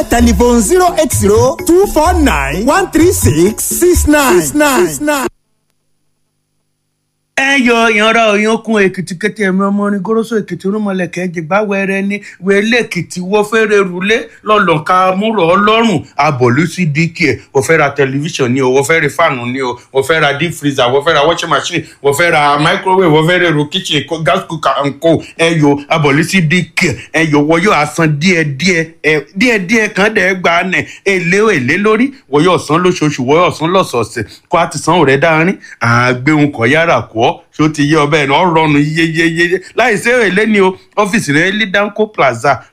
telephone zero eight zero two four nine one three six six nine six nine six nine. ẹ yọ ìyanra òyankun èkìtì kété ẹmí ọmọ orin goroso èkìtì rúmọlẹkẹ jìgbà wẹrẹ ní wẹlé èkìtì wọfẹrẹ rúlé lọlọka múrò ọlọ́run abọlú sí dk ẹ wọfẹ ra tẹlifíṣàn ni o wọfẹ ra fáànù ni o wọfẹ ra deep freezer wọfẹ ra washing machine wọfẹ ra microwave wọfẹ ra èrò kitchen ko- gas cooker and co ẹ yọ abọlú sí dk ẹ yọ wọyọ asan díẹdíẹ ẹ díẹdíẹ kan dẹ gbà nẹ èlé èlé lórí wọyọ ọsán lóṣooṣù wọyọ ọsán lọ́sọ̀ọ̀sẹ̀ kó a ti san òrẹ dáárín àgbéhùn kọ yára kọ ọ ṣó ti yé ọbẹ̀ náà rọrùn yéyéyé láì sí èrè lẹ́ni o ọ́fíìsì rẹ̀ ní danco plaza